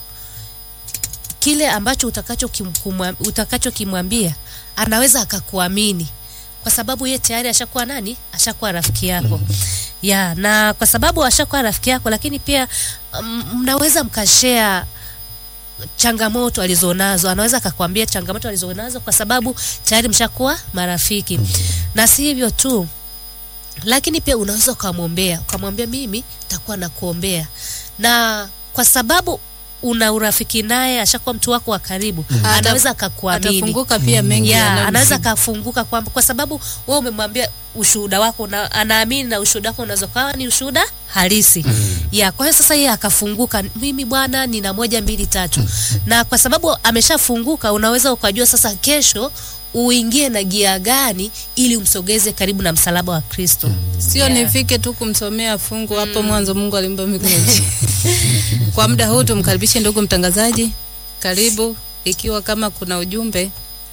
Kile ambacho utakacho kimkumwa- utakachokimwambia anaweza akakuamini, kwa sababu ye tayari ashakuwa nani, ashakuwa rafiki yako ya na kwa sababu ashakuwa rafiki yako, lakini pia mm, mnaweza mkashare changamoto alizonazo, anaweza akakwambia changamoto alizonazo kwa sababu tayari mshakuwa marafiki. Na si hivyo tu, lakini pia unaweza ukamwombea ukamwambia mimi nitakuwa nakuombea na kwa sababu una urafiki naye ashakuwa mtu wako wa karibu anaweza akakuamini atafunguka pia mengi ya yanayomsibu. anaweza akafunguka kwamba kwa sababu wewe umemwambia ushuhuda wako na anaamini na ushuhuda wako unaweza kawa ni ushuhuda halisi ya kwa hiyo sasa yeye akafunguka mimi bwana nina moja mbili tatu na kwa sababu ameshafunguka unaweza ukajua sasa kesho uingie na gia gani ili umsogeze karibu na msalaba wa Kristo sio Yeah. nifike tu kumsomea fungu hapo mwanzo Mungu alimba mbingu na nchi. Kwa muda huu tumkaribishe ndugu mtangazaji, karibu. Ikiwa kama kuna ujumbe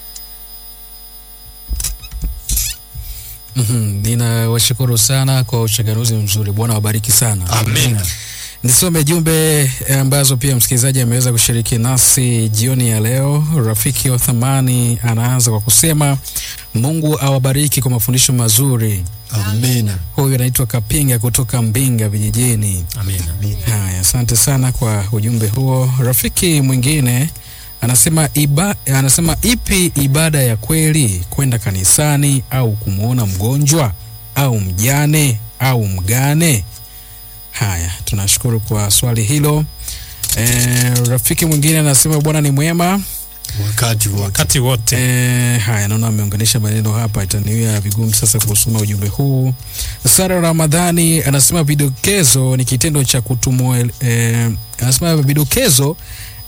Mhm, ninawashukuru sana kwa uchanganuzi mzuri. Bwana wabariki sana. Amina. Nisome jumbe eh, ambazo pia msikilizaji ameweza kushiriki nasi jioni ya leo. Rafiki wa thamani anaanza kwa kusema Mungu awabariki kwa mafundisho mazuri. Amina. Huyu anaitwa Kapinga kutoka Mbinga vijijini. Amina. Haya, asante sana kwa ujumbe huo. Rafiki mwingine anasema iba, anasema ipi ibada ya kweli, kwenda kanisani au kumwona mgonjwa au mjane au mgane? Haya, tunashukuru kwa swali hilo. E, rafiki mwingine anasema Bwana ni mwema. Wakati wote. wakati wote E, haya naona ameunganisha maneno hapa, itaniwia vigumu sasa kusoma ujumbe huu. Sara Ramadhani anasema vidokezo ni kitendo cha kutumwa. E, anasema vidokezo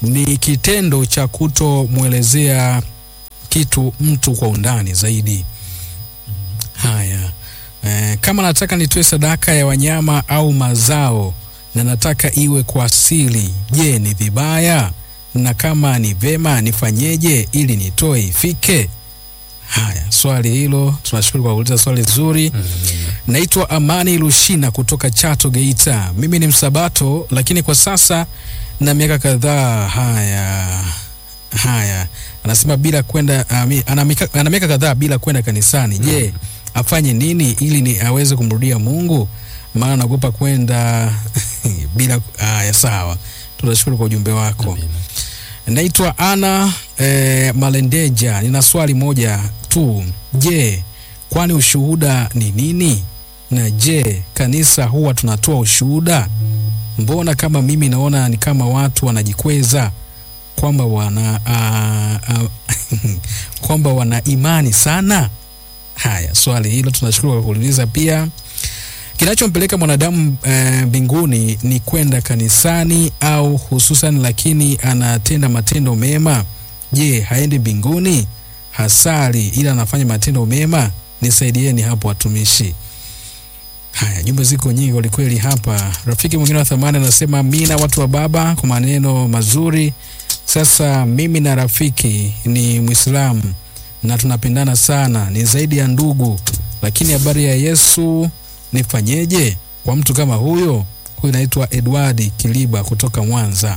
ni kitendo cha kutomwelezea kitu mtu kwa undani zaidi. Haya, e, kama nataka nitoe sadaka ya wanyama au mazao na nataka iwe kwa asili, je, ni vibaya? Na kama ni vema, nifanyeje ili nitoe ifike? Haya, swali hilo tunashukuru kwa kuuliza swali zuri. Naitwa Amani Lushina kutoka Chato, Geita. Mimi ni msabato, lakini kwa sasa na miaka kadhaa. Haya haya, anasema bila kwenda ami- ana mika- ana miaka kadhaa bila kwenda kanisani. Je, afanye nini ili ni aweze kumrudia Mungu? Maana naogopa kwenda bila. Haya, sawa, tunashukuru kwa ujumbe wako. Amina. Naitwa Ana eh, Malendeja. Nina swali moja tu. Je, kwani ushuhuda ni nini? Na je, kanisa huwa tunatoa ushuhuda? Mbona kama mimi naona ni kama watu wanajikweza kwamba wana a, a, kwamba wana imani sana. Haya, swali hilo tunashukuru kwa kuuliza pia. Kinachompeleka mwanadamu eh, mbinguni ni kwenda kanisani au hususan, lakini anatenda matendo mema. Je, haendi mbinguni? Hasali ila anafanya matendo mema? Nisaidieni hapo watumishi. Haya, jumbe ziko nyingi kwelikweli hapa. Rafiki mwingine wa thamani anasema amina, watu wa Baba, kwa maneno mazuri. Sasa mimi na rafiki ni Mwislamu na tunapendana sana, ni zaidi ya ndugu, lakini habari ya Yesu nifanyeje kwa mtu kama huyo? Huyu naitwa Edward Kiliba kutoka Mwanza.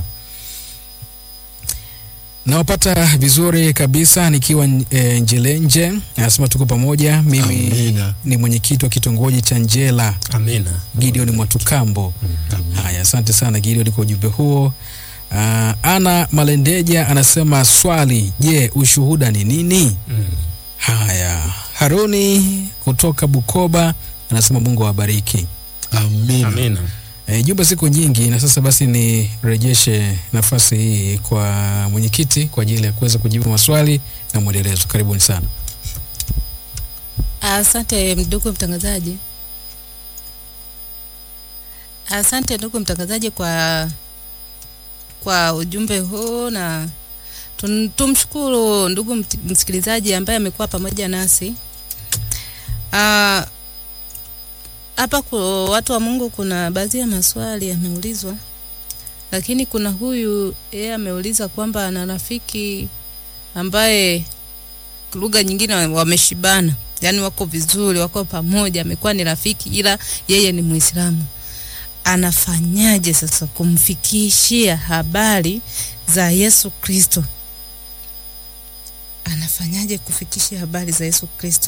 Nawapata vizuri kabisa nikiwa e, Njelenje. Anasema tuko pamoja. Mimi Amina. ni mwenyekiti wa kitongoji cha Njela, Amina. Gideon Mwatukambo. Haya, asante sana Gideon kwa ujumbe huo. Uh, Ana Malendeja anasema swali, je, ushuhuda ni nini? Mm. Haya, Haruni kutoka Bukoba anasema Mungu awabariki. Amina. Amina. E, jumbe ziko nyingi na sasa basi nirejeshe nafasi hii kwa mwenyekiti kwa ajili ya kuweza kujibu maswali na mwendelezo. Karibuni sana. Asante ndugu mtangazaji. Asante ndugu mtangazaji kwa kwa ujumbe huu na tun- tumshukuru ndugu mt- msikilizaji ambaye amekuwa pamoja nasi. Ah, Hapa kwa watu wa Mungu kuna baadhi ya maswali yameulizwa, lakini kuna huyu yeye ameuliza kwamba ana rafiki ambaye lugha nyingine wa- wameshibana, yani wako vizuri, wako pamoja, amekuwa ni rafiki, ila yeye ni Muislamu. Anafanyaje sasa kumfikishia habari za Yesu Kristo? Anafanyaje kufikishia habari za Yesu Kristo?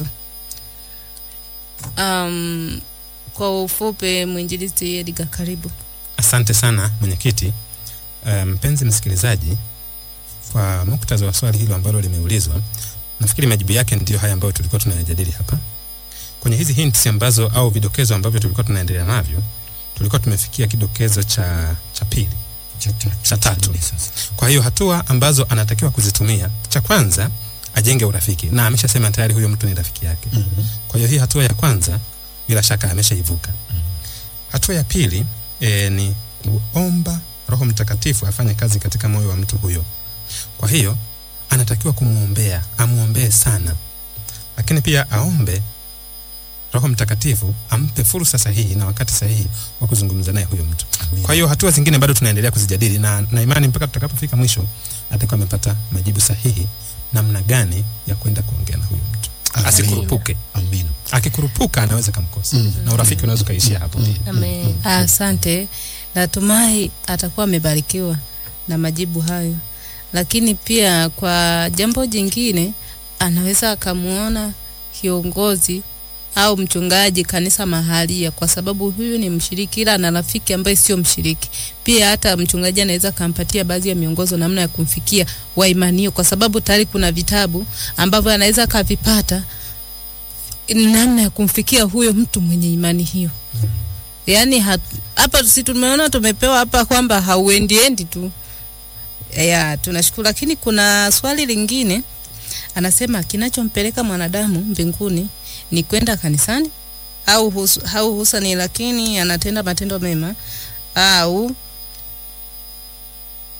Um, kwa ufupi, mwinjilisti Edgar, karibu. Asante sana mwenyekiti. Eh, Mpenzi msikilizaji, kwa muktadha wa swali hilo ambalo limeulizwa, nafikiri majibu yake ndiyo haya ambayo tulikuwa tunayajadili hapa kwenye hizi hints ambazo au vidokezo ambavyo tulikuwa tunaendelea navyo. Tulikuwa tumefikia kidokezo cha cha pili. Cha tatu. Cha tatu. Sasa. Kwa hiyo hatua ambazo anatakiwa kuzitumia, cha kwanza ajenge urafiki, na ameshasema tayari huyo mtu ni rafiki yake. Mhm. Kwa hiyo hii hatua ya kwanza bila shaka ameshaivuka. Hatua ya pili e, ni kuomba Roho Mtakatifu afanye kazi katika moyo wa mtu huyo. Kwa hiyo anatakiwa kumwombea, amwombee sana, lakini pia aombe Roho Mtakatifu ampe fursa sahihi na wakati sahihi wa kuzungumza naye huyo mtu. Amina. Kwa hiyo hatua zingine bado tunaendelea kuzijadili na, na imani mpaka tutakapofika mwisho atakuwa amepata majibu sahihi namna gani ya kwenda kuongea na huyo mtu. Amina. Asikurupuke. Amina. Akikurupuka anaweza kamkosa Mm. na urafiki unaweza ukaishia hapo pia. Amen. Asante, natumai atakuwa amebarikiwa na majibu hayo, lakini pia kwa jambo jingine anaweza akamwona kiongozi au mchungaji kanisa mahalia, kwa sababu huyu ni mshiriki, ila ana rafiki ambaye sio mshiriki. Pia hata mchungaji anaweza akampatia baadhi ya miongozo namna ya kumfikia waimanio, kwa sababu tayari kuna vitabu ambavyo anaweza akavipata namna ya kumfikia huyo mtu mwenye imani hiyo. Yaani hat- hapa si tumeona tumepewa hapa kwamba hauendiendi tu ya tunashukuru, lakini kuna swali lingine anasema kinachompeleka mwanadamu mbinguni ni kwenda kanisani au hus, au husani, lakini anatenda matendo mema au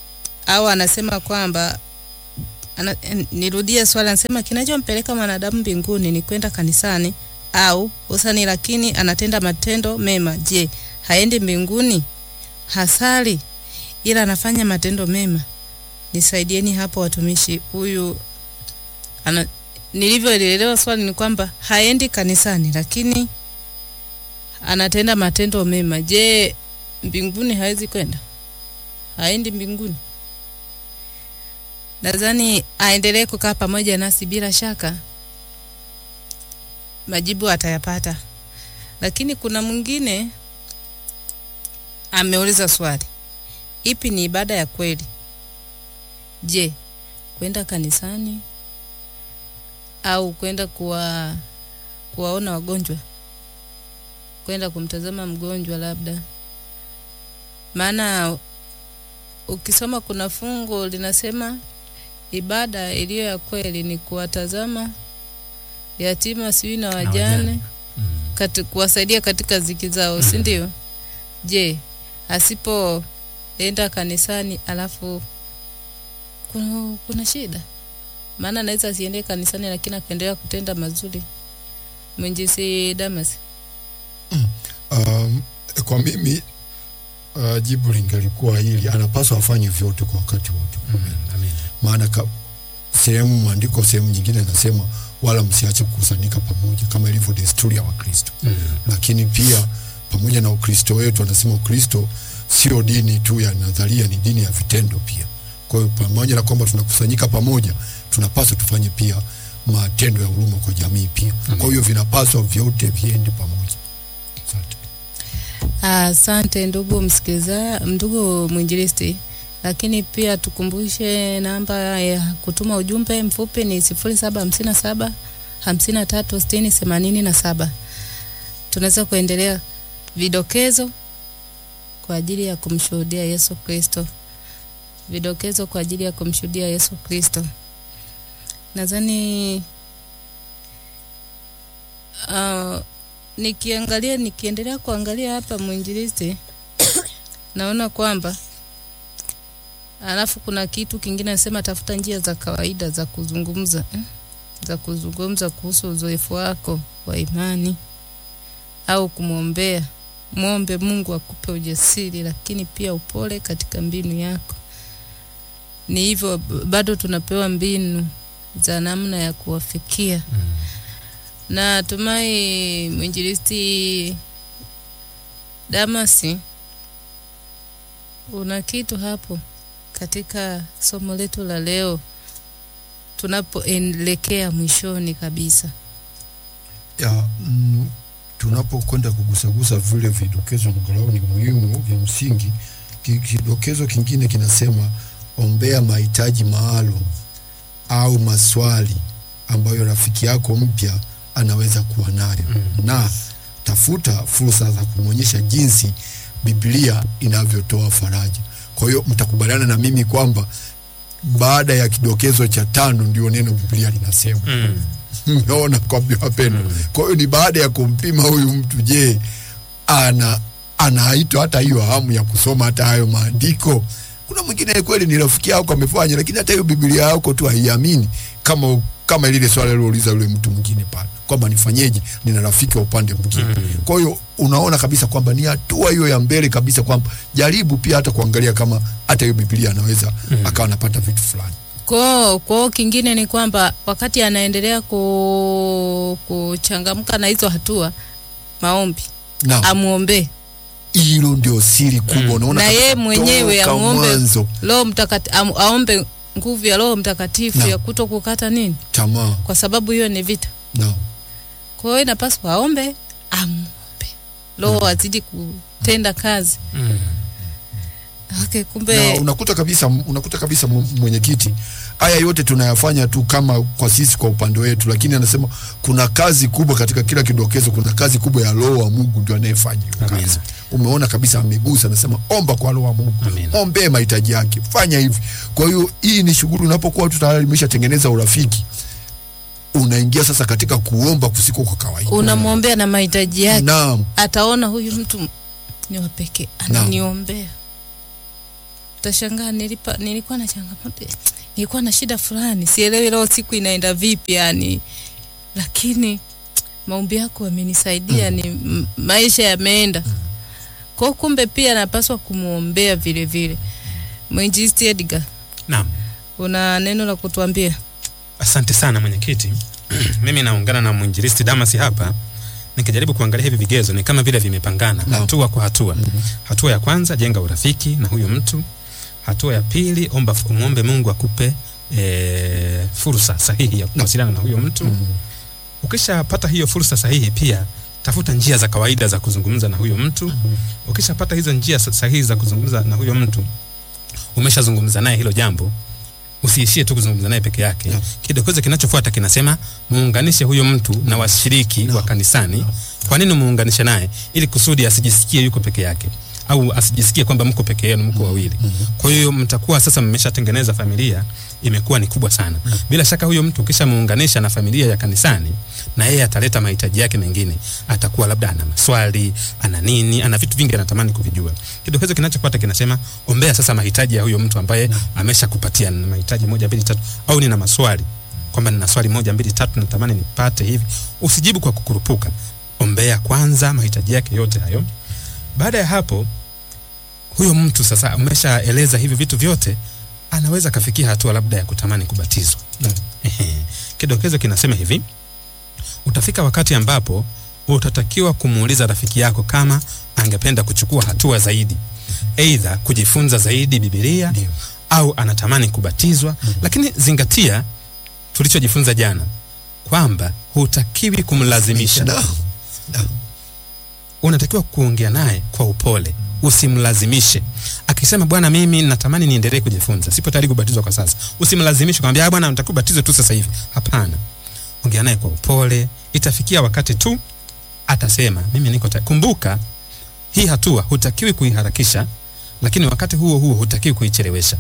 au anasema kwamba ana, n- nirudie swali, anasema kinachompeleka mwanadamu mbinguni ni kwenda kanisani au usani, lakini anatenda matendo mema. Je, haendi mbinguni? Hasali ila anafanya matendo mema. Nisaidieni hapo watumishi. Huyu ana, nilivyoelewa swali ni kwamba haendi kanisani lakini anatenda matendo mema. Je, mbinguni hawezi kwenda? Haendi mbinguni? Nadhani aendelee kukaa pamoja nasi, bila shaka majibu atayapata. Lakini kuna mwingine ameuliza swali, ipi ni ibada ya kweli? Je, kwenda kanisani au kwenda kuwa kuwaona wagonjwa, kwenda kumtazama mgonjwa labda? Maana ukisoma kuna fungu linasema ibada iliyo ya kweli ni kuwatazama yatima sijui na wajane wajane. kati, kuwasaidia katika ziki zao, si ndio? Je, asipoenda kanisani alafu kuna, kuna shida? Maana anaweza asiende kanisani lakini akaendelea kutenda mazuri. Mwinjisi Damas, Um, kwa mimi uh, jibu lingelikuwa hili, anapaswa afanye vyote kwa wakati wote. Mm, amen. Maana ka- sehemu maandiko sehemu nyingine inasema wala msiache kukusanyika pamoja kama ilivyo desturi ya Wakristo. Mm. Lakini pia pamoja na Ukristo wetu, anasema Ukristo sio dini tu ya nadharia, ni dini ya vitendo pia. Kwa hiyo pamoja na kwamba tunakusanyika pamoja, tunapaswa tufanye pia matendo ya huruma kwa jamii pia. Kwa hiyo vinapaswa vyote viende pamoja. Asante. asante ndugu msikiliza, ndugu mwinjilisti. Lakini pia tukumbushe namba ya kutuma ujumbe mfupi ni sifuri saba hamsini na saba hamsini na tatu sitini themanini na saba. Tunaweza kuendelea vidokezo kwa ajili ya kumshuhudia Yesu Kristo, vidokezo kwa ajili ya kumshuhudia Yesu Kristo. Nadhani uh, nikiangalia nikiendelea kuangalia hapa mwinjilisti naona kwamba alafu kuna kitu kingine nasema tafuta njia za kawaida za kuzungumza eh? za kuzungumza kuhusu uzoefu wako wa imani au kumwombea mwombe Mungu akupe ujasiri lakini pia upole katika mbinu yako ni hivyo b- bado tunapewa mbinu za namna ya kuwafikia na tumai mwinjilisti Damasi, una kitu hapo katika somo letu la leo tunapoelekea mwishoni kabisa. ya mm, tunapokwenda kugusagusa vile vidokezo angalau ni muhimu vya msingi. Ki- Kidokezo kingine kinasema ombea mahitaji maalum au maswali ambayo rafiki yako mpya anaweza kuwa nayo na tafuta fursa za kumwonyesha jinsi Biblia inavyotoa faraja. Kwa hiyo mtakubaliana na mimi kwamba baada ya kidokezo cha tano ndio neno Biblia linasema Mm. mmeona kwa wapendwa. Kwa hiyo ni baada ya kumpima huyu mtu, je, ana anaitwa hata hiyo hamu ya kusoma hata hayo maandiko? Kuna mwingine kweli ni rafiki yako amefanya, lakini hata hiyo Biblia yako tu haiamini, kama kama lile swali alilouliza yule mtu mwingine pale kwamba nifanyeje, nina rafiki wa upande mwingine. Kwa hiyo unaona kabisa kwamba ni hatua hiyo ya mbele kabisa, kwamba jaribu pia hata kuangalia kama hata hiyo Biblia anaweza akawa anapata vitu fulani. Kwao kwao kingine ni kwamba wakati anaendelea ku, kuchangamka na hizo hatua maombi, Naam. amwombee hilo ndio siri kubwa unaona na kabisa yeye mwenyewe toka amwombe mwanzo Roho Mtakatifu, am, aombe nguvu ya Roho Mtakatifu Naam. ya kuto kukata nini, tamaa kwa sababu hiyo ni vita. no. Kwa hiyo inapaswa aombe, amwombe Roho azidi kutenda kazi. Mm. Okay, na kumbe unakuta kabisa unakuta kabisa mu- mwenyekiti haya yote tunayafanya tu kama kwa sisi kwa upande wetu lakini anasema kuna kazi kubwa katika kila kidokezo kuna kazi kubwa ya roho wa mungu ndio anayefanya hiyo Amina. kazi umeona kabisa amegusa anasema omba kwa roho wa mungu Amina. ombee mahitaji yake fanya hivi kwa hiyo hii ni shughuli unapokuwa tu tayari imeshatengeneza urafiki unaingia sasa katika kuomba kusiko kwa kawaida unamwombea na mahitaji yake, naam ataona huyu mtu ni wa pekee, ananiombea. utashangaa nilipa, nilikuwa na changamoto nilikuwa na shida fulani sielewi leo siku inaenda vipi yani lakini maombi yako yamenisaidia ni m- maisha yameenda kwa kumbe pia napaswa kumwombea vile vile mwinjisti Edgar naam una neno la kutuambia asante sana mwenyekiti mimi naungana na mwinjilisti damasi hapa nikijaribu kuangalia hivi vigezo ni kama vile vimepangana Naam. hatua kwa hatua hatua ya kwanza jenga urafiki na huyo mtu hatua ya pili omba umwombe mungu akupe e, fursa sahihi ya kuwasiliana na huyo mtu ukishapata hiyo fursa sahihi pia tafuta njia za kawaida za kuzungumza na huyo mtu ukishapata hizo njia sa- sahihi za kuzungumza na huyo mtu umeshazungumza naye hilo jambo usiishie tu kuzungumza naye peke yake Naam. kidokezo kinachofuata kinasema muunganishe huyo mtu na washiriki Naam. wa kanisani Naam. kwa nini muunganishe naye ili kusudi asijisikie yuko peke yake au asijisikie kwamba mko peke yenu mko wawili kwa hiyo mtakuwa sasa mmeshatengeneza familia imekuwa ni kubwa sana bila shaka huyo mtu ukishamuunganisha na familia ya kanisani na yeye ataleta mahitaji yake mengine atakuwa labda ana maswali ana nini ana vitu vingi anatamani kuvijua kidokezo kinachofuata kinasema ombea sasa mahitaji ya huyo mtu ambaye ameshakupatia na mahitaji moja mbili tatu au nina maswali kwamba nina swali moja mbili tatu natamani nipate hivi usijibu kwa kukurupuka ombea kwanza mahitaji yake yote hayo baada ya hapo huyo mtu sasa umeshaeleza hivi vitu vyote anaweza kafikia hatua labda ya kutamani kubatizwa Naam. Ehe. kidokezo kinasema hivi utafika wakati ambapo utatakiwa kumuuliza rafiki yako kama angependa kuchukua hatua zaidi eidha kujifunza zaidi bibilia Ndio. au anatamani kubatizwa lakini zingatia tulichojifunza jana kwamba hutakiwi kumlazimisha Naam. Naam. unatakiwa kuongea naye kwa upole usimlazimishe akisema bwana mimi natamani niendelee kujifunza sipo tayari kubatizwa kwa sasa usimlazimishe kwambia "Ah, bwana nataka ubatizwe tu sasa hivi hapana ongea naye kwa upole itafikia wakati tu atasema mimi niko tayari kumbuka hii hatua hutakiwi kuiharakisha lakini wakati huo huo hutakiwi kuichelewesha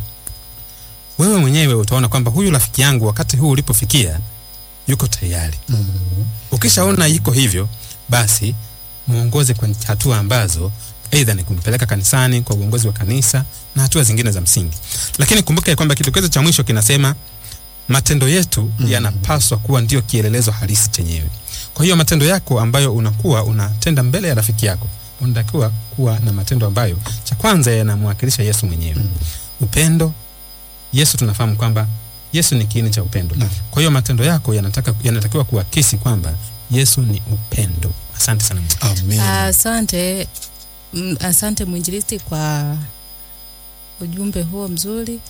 wewe mwenyewe utaona kwamba huyu rafiki yangu wakati huu ulipofikia yuko tayari Mhm. ukishaona iko hivyo basi muongoze kwa hatua ambazo aidha ni kumpeleka kanisani kwa uongozi wa kanisa na hatua zingine za msingi lakini kumbuka ya kwamba kidokezo cha mwisho kinasema matendo yetu Mhm. yanapaswa kuwa ndio kielelezo halisi chenyewe kwa hiyo matendo yako ambayo unakuwa unatenda mbele ya rafiki yako unatakiwa kuwa na matendo ambayo cha kwanza yanamwakilisha yesu mwenyewe upendo yesu tunafahamu kwamba yesu ni kiini cha upendo Naam. kwa hiyo matendo yako yanataka, yanatakiwa kuakisi kwamba yesu ni upendo asante sana Mungu. Amen. Asante, mm, asante mwinjilisti kwa ujumbe huo mzuri.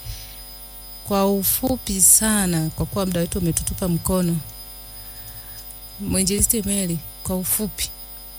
Kwa ufupi sana, kwa kuwa muda wetu umetutupa mkono, mwinjilisti Mary, kwa ufupi.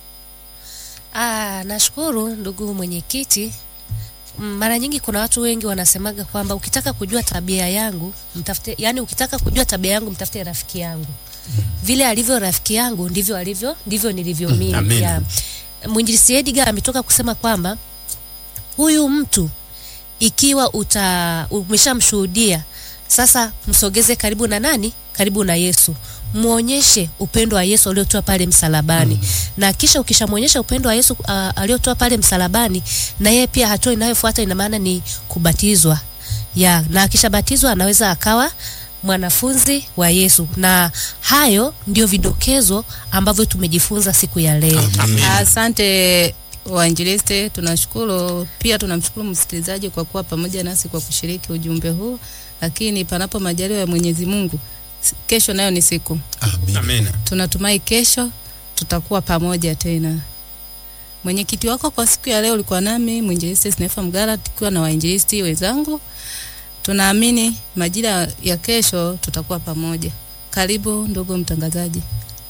Ah, nashukuru ndugu mwenyekiti. Mm, Mara nyingi kuna watu wengi wanasemaga kwamba ukitaka kujua tabia yangu mtafute, yani ukitaka kujua tabia yangu mtafute rafiki yangu. Vile alivyo rafiki yangu ndivyo alivyo ndivyo nilivyo mimi. Amen. Ya. Mwinjilisti Edgar ametoka kusema kwamba huyu mtu ikiwa uta umeshamshuhudia sasa msogeze karibu na nani? Karibu na Yesu. Muonyeshe upendo wa Yesu aliotoa pale msalabani. Na kisha ukishamwonyesha upendo wa Yesu uh, aliotoa pale msalabani na yeye pia hatua inayofuata ina maana ni kubatizwa. Ya, na akishabatizwa anaweza akawa mwanafunzi wa Yesu. Na hayo ndio vidokezo ambavyo tumejifunza siku ya leo. Amen. Asante wainjilisti, tunashukuru pia, tunamshukuru msikilizaji kwa kuwa pamoja nasi kwa kushiriki ujumbe huu, lakini panapo majaliwa ya Mwenyezi Mungu, s- kesho nayo ni siku Amen. Amina. tunatumai kesho tutakuwa pamoja tena. Mwenyekiti wako kwa siku ya leo ulikuwa nami mwinjilisti Snefa Mgara, tukiwa na wainjilisti wenzangu. Tunaamini majira ya kesho tutakuwa pamoja. Karibu ndugu mtangazaji,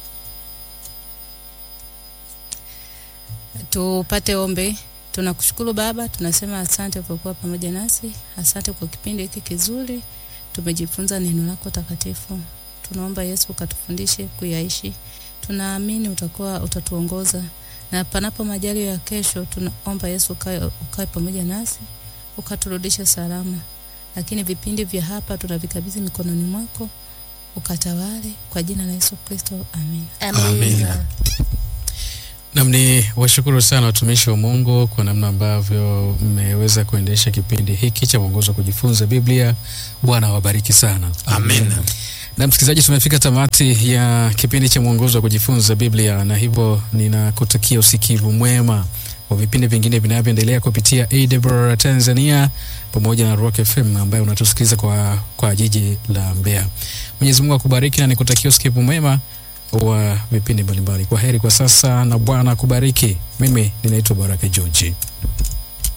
tupate ombi. Tunakushukuru Baba, tunasema asante kwa kuwa pamoja nasi, asante kwa kipindi hiki kizuri. Tumejifunza neno lako takatifu, tunaomba Yesu ukatufundishe kuyaishi. Tunaamini utakuwa utatuongoza, na panapo majali ya kesho, tunaomba Yesu ukae, ukae pamoja nasi ukaturudishe salama. Lakini vipindi vya hapa tunavikabidhi mikononi mwako, ukatawale kwa jina la Yesu Kristo, amen. Amina. Amina. Nam ni washukuru sana watumishi wa Mungu kwa namna ambavyo mmeweza kuendesha kipindi hiki cha mwongozo wa kujifunza Biblia. Bwana awabariki sana. Amen. Na msikilizaji, tumefika tamati ya kipindi cha mwongozo wa kujifunza Biblia, na hivyo ninakutakia usikivu mwema wa vipindi vingine vinavyoendelea kupitia AWR Tanzania pamoja na Rock FM ambayo unatusikiliza kwa, kwa jiji la Mbeya. Mwenyezi Mungu akubariki na nikutakia usikivu mwema wa vipindi mbalimbali. Kwa heri kwa sasa na Bwana akubariki. Mimi ninaitwa Baraka George.